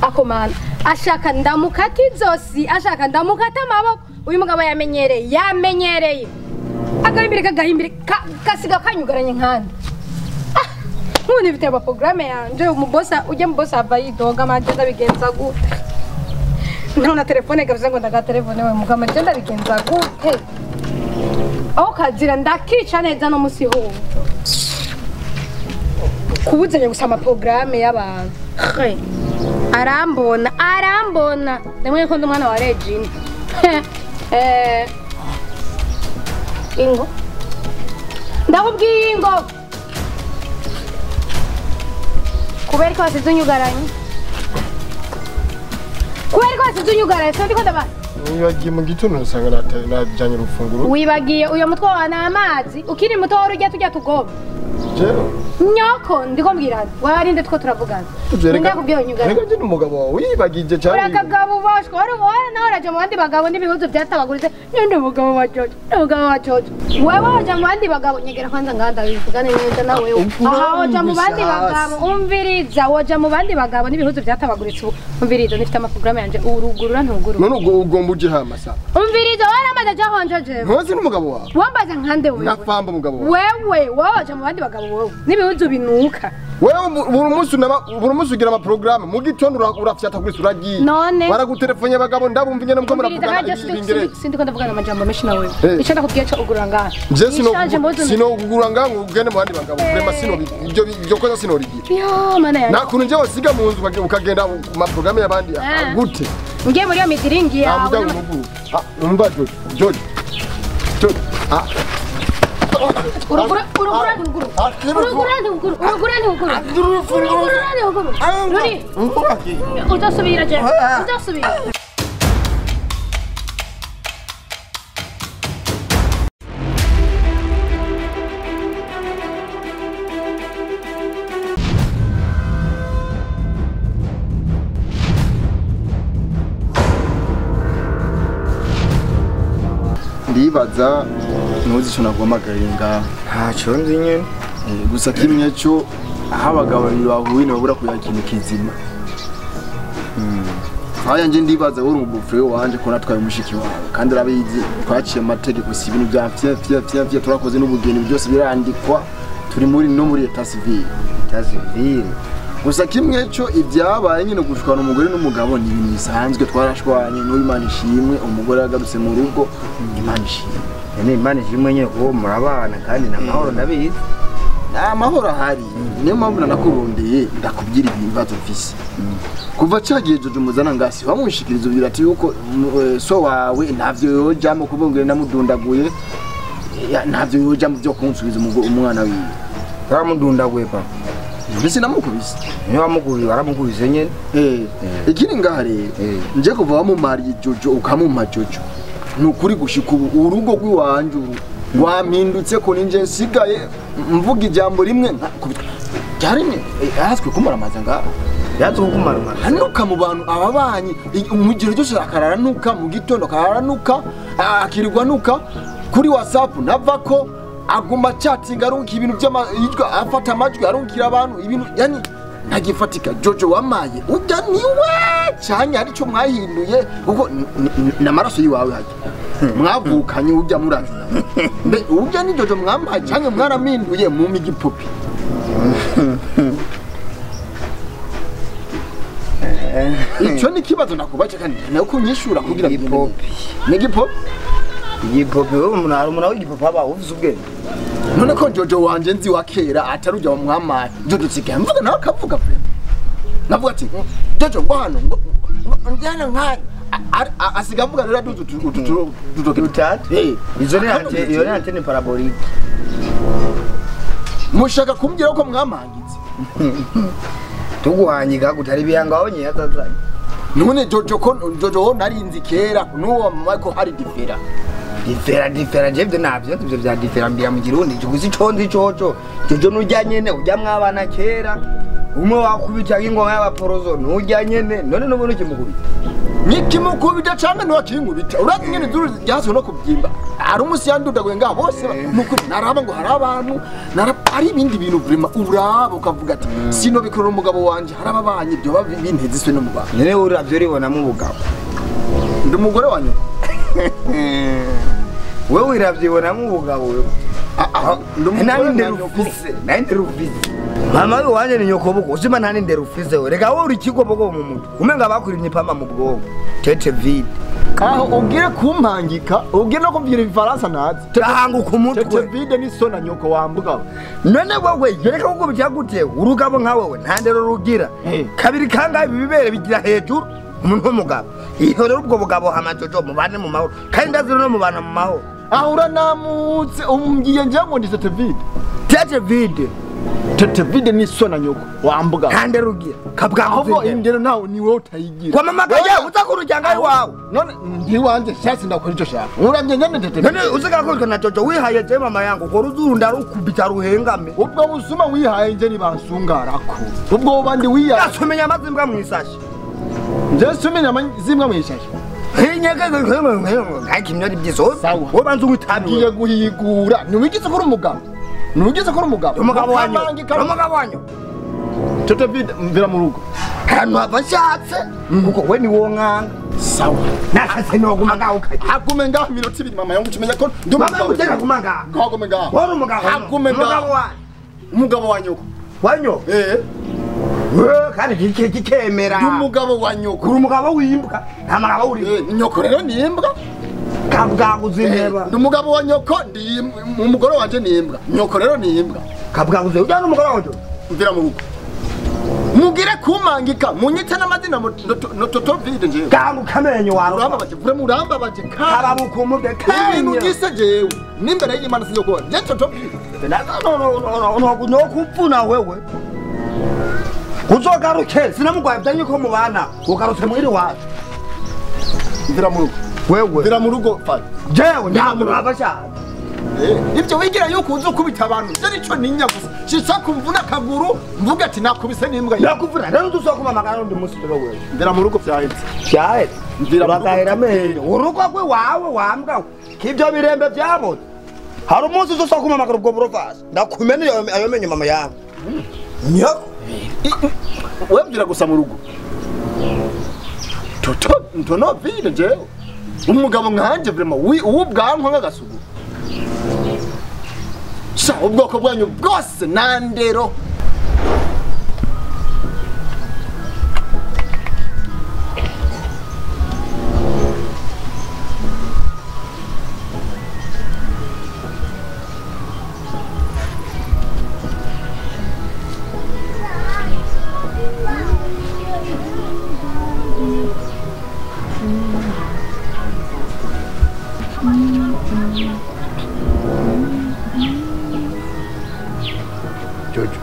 akomana ashaka ndamukata izosi ashaka ndamukata amaboko uyu mugabo yamenyereye yamenyereye agahimbire kagahimbire ka- gasiga kanyugaranye nkandi Ah, nk'ubu mfite amaporogaramu yanje umubosa ujya mu bosa ava yidoga amanje ndabigenza gute nta na telefone gavuze ngo ndagatelefone we mugabo amanje ndabigenza gute aho kazira ndakica neza no musi hose kubuzanya gusa amaporogaramu y'abantu He, arambona arambona ndamwe ko ndi umwana wa regine Eh, ingo ndakubwiye ingo kubera ko wasize unyugaranye kubera ko wasize unyugaranye sindi ko ndabaza Wibagiye mu gitondo usanga nata- najanye urufunguro. wibagiye uyo mutwe wawe ni amazi ukiri muto wari ujya tujya tugoma Jewe. nyoko ndiko mbwirana warinde two turavugana ninde kubwiye unyugaranye Reka njye n'umugabo wawe wibagije cyane. urakagabo ubashwa wari wari nawe uraja mu bandi bagabo n'ibihuzu byatabaguritse ninde mugabo wa jojo umugabo wa jojo wewe waja mu bandi bagabo nyegera kwanza nganda bivugane neza na wewe Ukura aha waja mu bandi wumvise bagabo hasi. umviriza waja mu bandi bagabo n'ibihuzu byatabaguritse ubu umviriza nifite amaporogaramu yanje urugurura ntugurura None ubwo ugomba uje hama sa. umviriza waramaze aja honje jewe Ntuzi n'umugabo wawe. wambaza nkande wewe Nafamba umugabo wawe. wewe wowe waja mu bandi bagabo wowe n'ibihuzu binuka Wewe mu- buri munsi unaba buri munsi ugira ama programme mu gitondo ura- urafyata kuri suragiye. None? Baragutelefone abagabo ndabumva ingene muko umviriza muravugana kaje ibingereza. sindi ko ndavugana amajambo menshi na wewe Eh. icyo ndakubwiye cyo ugurura ngaha Je sino Nishaje mu buzima. sino kugura ngangu ugende mu bandi bagabo. Vrema sino ibyo ibyo koza sino rigiye. yo mana yanjye Nakuntu nje wasiga mu nzu ukage- ukagenda ku ma programme y'abandi Eh. gute? ngiye muri iyo midiringi yawe Amuga n'ama- urugu. Ah, umva Jojo. Jojo. Jojo. Ah. urugura urugura ntiguguru Ah, kiri urugura ntiguguru urugura ntiguguru urugura ntiguguru ruri udasubira je udasubira ndibaza ntuzi icyo naguhamagariye ngaha ntacyo nzi nyine Eh, gusa kimwe cyo aho abagabo babiri bahuye ntibabura kugira ikintu kizima nkaya nje ndibaza wowe uri umubufure wanje ko natwaye umushiki wawe kandi urabizi twaciye amategeko si ibintu bya fya fya fya fya turakoze n'ubugeni byose birandikwa turi muri no muri eta civile tazivire gusa kimwe cyo ibyabaye nyine gushwana umugore n'umugabo ni ibintu bisanzwe twarashwanye n'uwo imana ishimwe umugore yagarutse mu rugo imana ishimwe ni imana ishimwe nyine kuba murabana kandi ni amahoro ndabizi nta mahoro ahari niyo mpamvu nanakurondeye ndakubwira ibibazo mfise kuva cyagiye jojo muzana ngasi wamushikiriza ubwira ati yuko mm, eh, so wawe ntavyo yojamo kubungire namudundaguye ya, ntavyo yojamo byo kunsubiza umugo- umwana wiwe waramudundaguye pa mbese namukubise niyo wamukubise waramukubise nyine Eh, ikiri ngaha rero Eh. nje kuva wamumariye jojo ukamumpa jojo ni ukuri gushika ubu urugo rw'iwanje uru rwampindutse ko ninje nsigaye mvuga ijambo rimwe nkakubitwa ryaremye ahaswe kumaramaza ngaho yatse kukumarumara anuka mu bantu ababanyi umugero cyose akararanuka mu gitondo akararanuka akirirwa anuka kuri whatsapp nava ko aguma chatting arunka ibintu by'amajwi afata amajwi arunkira abantu ibintu yani ntagifatika jojo wamaye ujya niwe cyane hari cyo mwahinduye kuko ni- ni- n'amaraso yiwawe hajya mwavukanye ujya murazi mbe ujya ni jojo mwamaye cyangwa mwaraminduye mu migipupi icyo ni ikibazo nakubaje kandi nawe kunyishura kugira ngo Igipopi. ni igipopi igipopi wowe umuntu hari umuntu w'igipopi aba uvuze ubwenge none ko jojo wanje nzi wa kera atari ujya wamwamaye jojo nsigaye mvuga nawe akavuga pe navuga ati jojo ngo hano ngo ngo- njyana nkaya A- a- asiga avuga rero aduze utu- utu- utu- ututoki dutatu Eh, izo ni hano ante- iyo ni antene parabolike mushaka kumbwira ko mwamangitse tuguhanyiga gutari ibihanga wabonye yatazanye none jojo ko jojo wo narinzi kera n'uwo mama ko hari difera difera difera jevye navyo ivyo vya difera mbira mu kirundi gusa ico nzi coco jojo nurya nyene urya mwabana kera umwe wakubita nk'ingoma y'abaporozo nurya nyene none n'ubu nukimukubita nikimukubita canke ntiwakinkubita urazi nyene izuru ryasuwe no kubyimba hari umusi yandudaguye ngaha bose nukuri naraba ngo hari abantu naraba hari ibindi bintu vrema uraba ukavuga ati sino bikorera umugabo wanje hari ababanye byoba binteze iswe no mu bantu nyene uravyo uribonamo ubugabo ndi umugore wanyu wewe uravyibonamo ubugabo wewe ndi umugore nani wa ndero nyoko. ufise nani ndero ufise mama we wanje ni nyoko buko uzima nani ndero ufise we reka wowe uri kigobogo mu mutwe umenga bakurimye ipama mu bwonko tete vide aho ugire kumpangika ugire no kumbwira ibifaransa nazi turahanguka tete umutwe vide ni so na nyoko wambuga none wowe yereka kukubitira gute urugabo nka wewe nta ndero rugira Eh. kabiri kangahe ibi bibere bigira hejuru umuntu w'umugabo iyo rero ubwo bugabo hamajojo mubane mu mahoro kandi ndazira no mubana mu mahoro aho uranamutse umbwiye njye ngo ndi tete vide tete vide tete vide ni so na nyoko wambuga nta ndero ugira ahubwo kabwaho indero nawe ni wowe utayigira kwa mama kaje uza kurujyanga iwawe none ndiwanje shasi ndakora icyo shaka urambye nyene tete none usiga kurika na jojo wihaye je mama yangu ko ruzunda rukubita ruhengame ubwo busuma wihaye nje nibansungarako ubwo bandi wihaye yasumenya amazimbwa mwisashi nje sumenya zimwe mwishashi ntakinyori byiso Sawa. wobanza uwitabi ngiye guhigura ntiwigize kuri umugabo ntiwigize kuri umugabo umugabo wanyu Ukamangika- umugabo wanyu tete vide mvira mu rugo ahantu hava nshatse kuko we ni wo nkanga sawa nashatse noguma ngaho ukagira hagume ngaho iminota ibiri mama yangu umenya ko ndi mama umugabo uteka guma ngaho hagume ngaho wari umugabo hagume umugabo ngaho wanyu umugabo wa nyoko wanyu eh we kandi kike kikemera ndi umugabo wa nyoko uri umugabo w'imbwa nta mugabo uri Eh, nyoko rero ni imbwa kabwaguze inteba ndi umugabo wa nyoko ndi imbwa. umugore wanje ni imbwa nyoko rero ni imbwa kabwaguze ujyana umugabo wanyu mvira mu rugo mugire kumangika munyite n'amazina mu- noto- nototo vide njewe kanguka amenyo wawe urambabaje vure murambabaje kandi karabukumubwe ibintu kanya gise jewe n'imbere y'imana sinyo kubona je toto vide nokupfuna wewe uzogaruke sinamugwaye byanyu ko mubana ugarutse mwiri wacu mvira mu rugo wewe mvira mu rugo fata jewe nta muntu aba ashaka ibyo wigira yuko uzi ukubita abantu byo nico ninya gusa shitsa kumvuna akaguru mvuga ati nakubise n'imbwa yawe nakuvuna rero tuzokumamagara undi munsi rero wewe mvira mu rugo vyahetse cyahe Mvira mu rugo. uragahera amenyo urugo rwe wawe wambwa k'ibyo birembe byaboze hari umunsi uzokumamagara ubwo burovasi ndakumena iyo- ayo menyo mama yawe nyako we mvira gusa mu rugo toto ntono vide jewe umugabo nkanje vrema uw'ubwanwa nk'agasugu sha ubwoko bwanyu bwose nandero jojo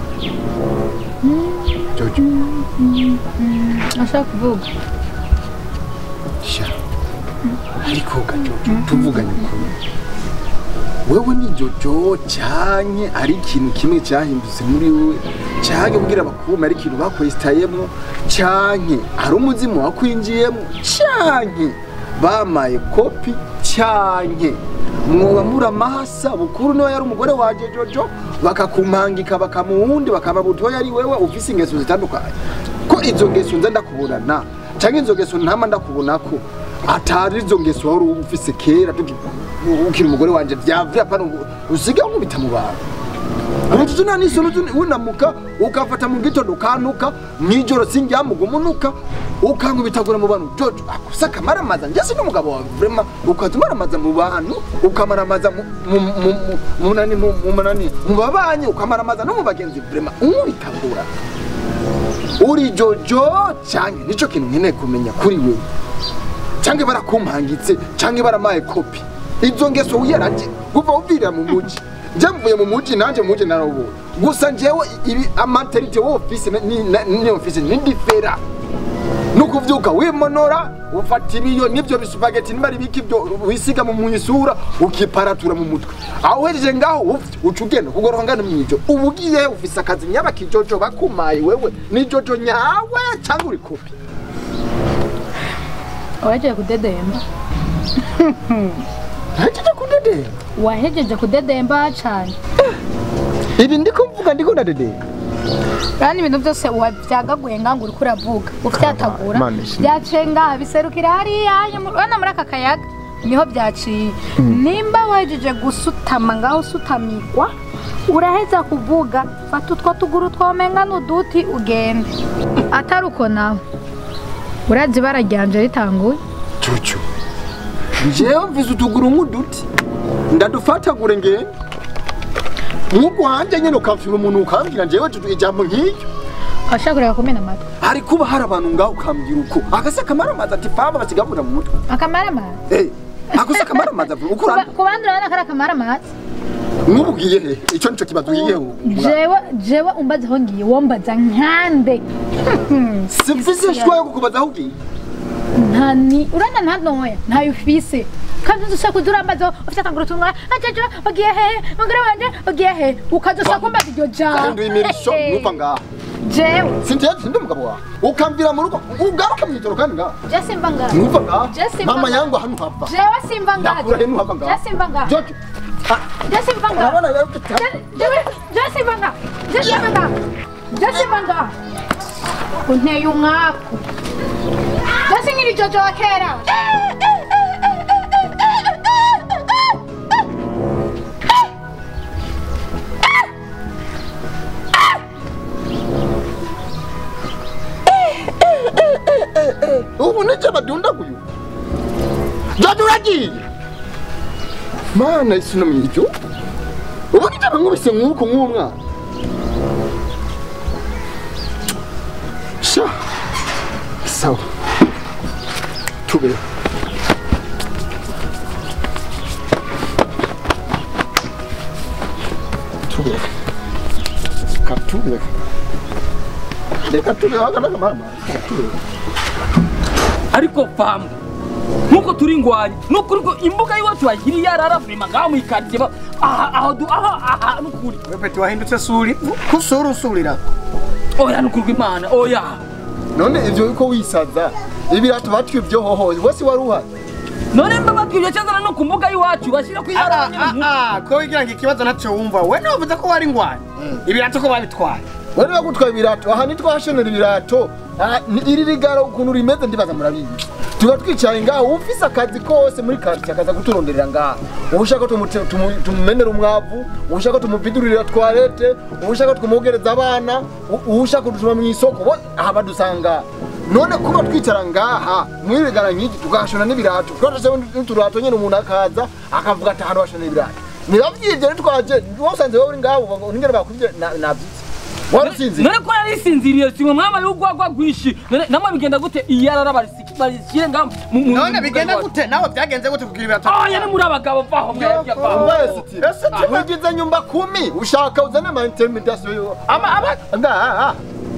jojo ashaka kuvuga sha ariko gajojo tuvuganye ukuri wewe ni jojo canke ari ikintu kimwe cyahindutse muri wewe canke kugira bakuma ari ikintu bakwesitayemwo canke ari umuzimu wakwinjiyemwo canke bamaye kopi canke mwoba muri amahasa bukuru niwe yari umugore wanje jojo bakakumpangika bakamuwundi bakaba butoya ari wewe ufise ingeso zitandukanye ko izo ngeso nza ndakubonana canke izo ngeso ntama ndakubonako atari izo ngeso wari ufise kera tuki- ukiri umugore wanje vyavya pana usiga nkubita mu bantu umuntu nta n'isoni uzi unamuka ukafata mu gitondo ukanuka mw'ijoro sinjyamuga umunuka ukankubitagura mu bantu jojo akusa akamaramaza njye si n'umugabo wawe vrema ukaza umaramaza mu bantu ukamaramaza mu- mu- mu- mu- mu nani mu mu manani mu babanyi ukamaramaza no mu bagenzi vrema unkubitagura uri jojo canke nico kintu nkeneye kumenya kuri wewe canke barakumpangitse canke baramaye kopi izo ngeso wiyaraje kuva uvirira mu muji nje mvuye mu muji nanje mu muji narabonye gusa njewe ibi amaterite wo office ni na- ni office ni differa nukuvyuka wimonora ufata ibiyo nivyo bisupageti niba ari biki byo wisiga mu mwisura ukiparatura mu mutwe aho uhejeje ngaho uf- uca ugenda kugoroka ngana mwijo uba ugiye ufise akazi nyaba kijojo bakumaye wewe ni jojo nyawe cyangwa uri kopi wahejeje kudedemba ntageje kudedera wahejeje kudedemba cyane ibi ndiko mvuga ndiko ndadedera kandi ibintu byose wabyagaguye nga ngo uriko uravuga ufyatagura Mana ishimwe. byaciye ngaha biserukira hariya hanyuma urabona muri aka kayaga niho byaciye nimba wahejeje gusutama ngaho usutamirwa uraheza kuvuga fata utwo tuguru twomenga n'uduti ugende atari uko nawe urazi ibara ryanje ritanguye cucu njewe mvize utuguru nk'uduti ndadufatagure ngende nk'ubwo hanjye nyine ukamfira umuntu ukambwira njewe cucu ijambo nk'iryo washaka kureba kumena amatwi hari kuba hari abantu ngaho ukambwira uko akase akamaramaza ati faba basigabura mu mutwe akamaramazi Eh, akose akamaramaza uko Ku ba- urandi ku bandi urabona ko ari akamaramazi nk'ubu ugiye he icyo nico kibazo ugiyeho jewe jewe umbaza aho ngiye wombaza nkande simfise shwa yo kukubaza aho ugiye nta ni urana nta ntoya ntayo ufise kandi uza kuza urambaza ufite akaguru tumwe ajaja ugiye hehe mugore wanje ugiye hehe ukaza usa kumbaza iryo jambo kandi imirisho nuva ngaha jewe sinjye sindi umugabo wawe ukamvira mu rugo ugaruka mu ijoro kandi ngaha je simba ngaha nuva ngaha Jesse mama Mbanga. yangu hano hava jewe simba ngaha ndakura he nuhava ngaha je simba ngaha jojo ah, je simba ngaha urabona rero ko Je- jewe je simba ngaha je simba ngaha je simba ngaha unteye umwaku je sinkiri jojo wa kera ubu nije badundaguye jojo uragiye mana isino mwiryo ubu nije bankubise nk'uko nk'umwana sha sawa tube tube katube reka tube wagana mama tube ariko famu nkuko turi ngwanya nukuri ko imbuga y'iwacu bagiriye yararafurima ngaho mu ikaritsiye ba- aha aho du aha aha nukuri wepeti wahindutse suri kusura usurira oya nukuri kw'imana oya none ivyo yuko wisaza ibirato batwivyo hoho wese wari uhari none mba batwibye cyazana no ku mbuga y'iwacu bashyira ku Ah, iyara ah, ah, ko wigira ngo ikibazo ntacyo wumva we navuze ko wari ngwanya ibirato ko babitwaye wari bagutwaye ibirato aha nitwahashonera ibirato Ah, ni- iri rigara ukuntu rimeze ndibaza murabizi tuba twicaye ngaho ufise akazi kose muri karitsiye akaza kuturonderera ngaha ushaka tumute- tumu- tumumenera umwavu ushaka tumuvidurira twarete ushaka tumugereza abana u- ushaka kudutuma mu isoko bo aha badusanga none kuba twicara ngaha mwirigara nk'iki tugahashona n'ibirato twashashe n'uturato nyine umuntu akaza akavuga ati ahantu hashona ibirato nibavyivye nitwaje wasanze wowe uri ngaho ningene bakuvye navyitse warusinzi none ko narisinziriye simwe mwaba y'urwagwa rwinshi none namwe bigenda gute iyarara barishyire ngaho mu mu- none mu bigenda mbuga gute nawe byagenze gute kugira ibirato oya ni muri abagabo vaho mwebwe vaho ugize nyumba kumi ushaka uzane ama intermediation yo ama ama ngaha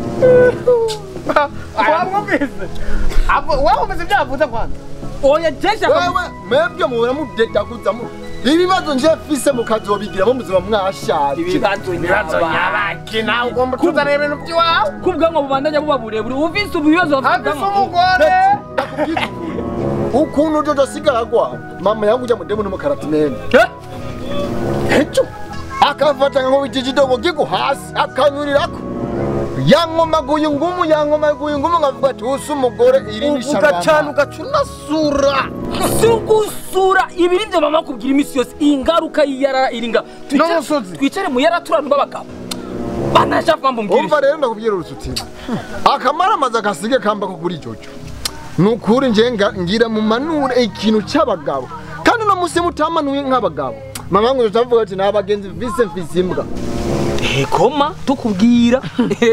wamwumvise Abo- wumvise ibyo yavuze kwanza oya jesha wewe mwebwe muhora mudedaguza mu ibibazo nje mfise mukazobigira mu buzima mwashaje ibibazo ibibazo nyabaki nawe ugomba tuzanira ibintu by'iwawe kubwanwa bubandanya buba burebure ufise ibibazo hafise bafite umugore Ndakubwiza ukuri. ukuntu jojo asigara agwa mama yangu ujya mudemu n'umukaratimene ejo akafata nko ikijidogo gigo hasi akanyurirako yankomaguye ngumu yankomaguye ngumu nkavuga ati usa umugore iri ni ugacana sharama ugaca unasura si ugusura ibi ni byo mama kubwira iminsi yose iyi ngaruka y'iyarara iri nga Twicare- N'umusozi. twicare mu yara turanu b'abagabo banashaka mbumvira umva rero ndakubwira urusutiro akamaramaza agasige kambako kuri jojo nukuri nje nga- ngira mu manure ikintu cy'abagabo kandi uno musi mutamanuye nk'abagabo mama ngo tutavuga ati nta bagenzi mfise mfise imbwa koma tukubwira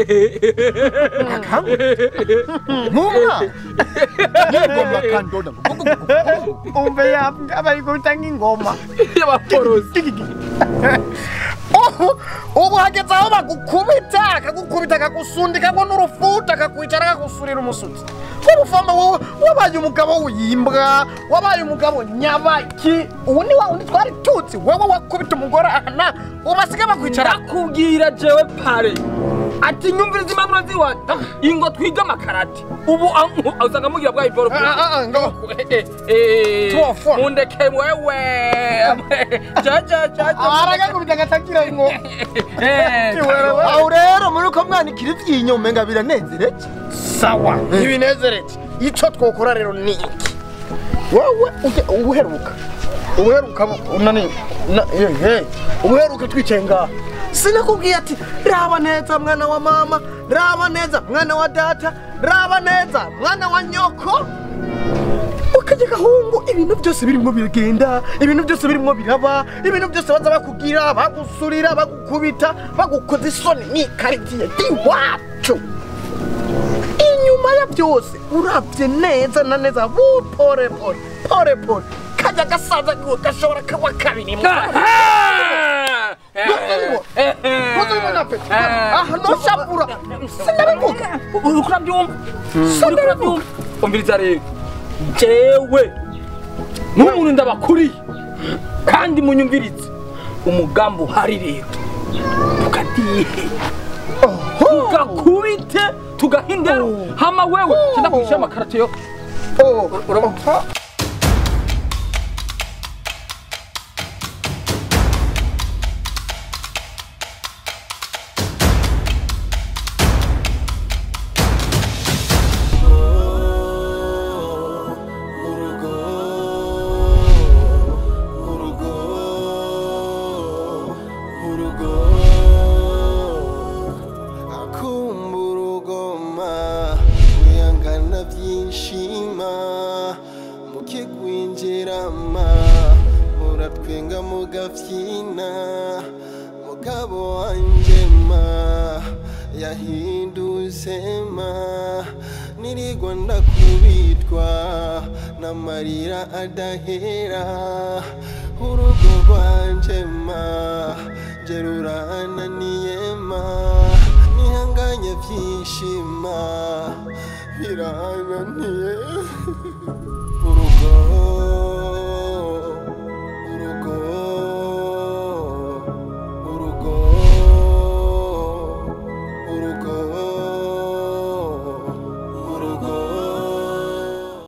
mumwa yegomba kandoda umve yambwa bari guhita nk'ingoma y'abaporosi ubu ubu hageze aho bagukubita akagukubita akagusundika ngo n'urufuta akakwicara akagusurira umusutsi urufama wowe wabaye umugabo w'imbwa wabaye umugabo nyabaki ubu ni wa wundi twari tuzi wowe wakubita umugore ahana ubu basigaye bakwicara ndakubwira jewe pare ati nyumviriza impapuro ziwanjye ingo twiga amakarate ubu amu- usanga mugira bwa iboro Ah, ah, ah, ngo. Tuwa Tuwa. mundeke wewe jaja jaja aragakubita agatagira ngo Kiwerewe. aho rero muri uko mwanikira ivyinyo umenga biranezereje sawa ntibinezereke icyo twakora rero ni iki wowe ujye- ubuheruka ubuheruka bu- nani na- ehe, ubuheruka twicaye ngaha sinakubwiye ati raba neza mwana wa mama raba neza mwana wa data raba neza mwana wa nyoko ukajya gahungu ibintu byose birimo biragenda ibintu byose birimo biraba ibintu byose baza bakubwira bagusurira bagukubita bagukoza isoni ni karitsiye d'iwacu inyuma ya byose urabye neza na neza bu pore pore pore pore kajya gasaza kiwe gashobora kagwa kabiri mu aha noshabura sinabivuga uriko urabyumva uriko urabyumva umviriza rero jewe nk'umuntu ndabakuriye kandi munyumvirize umugambi uhari rero tukadihe tugakubite tugahindera hama wewe cenda kwishyura amakarate yo urabona akumbura ugoma wihangana byinshima mukigwinjirama muratwenga mugabyina mugabo wanjye ma yahindutse ma nirigwa ndakubitwa n'amarira adahera urugo rwanje ma nje rurananiye ma nihanganye byishima birananiye urugo urugo urugo urugo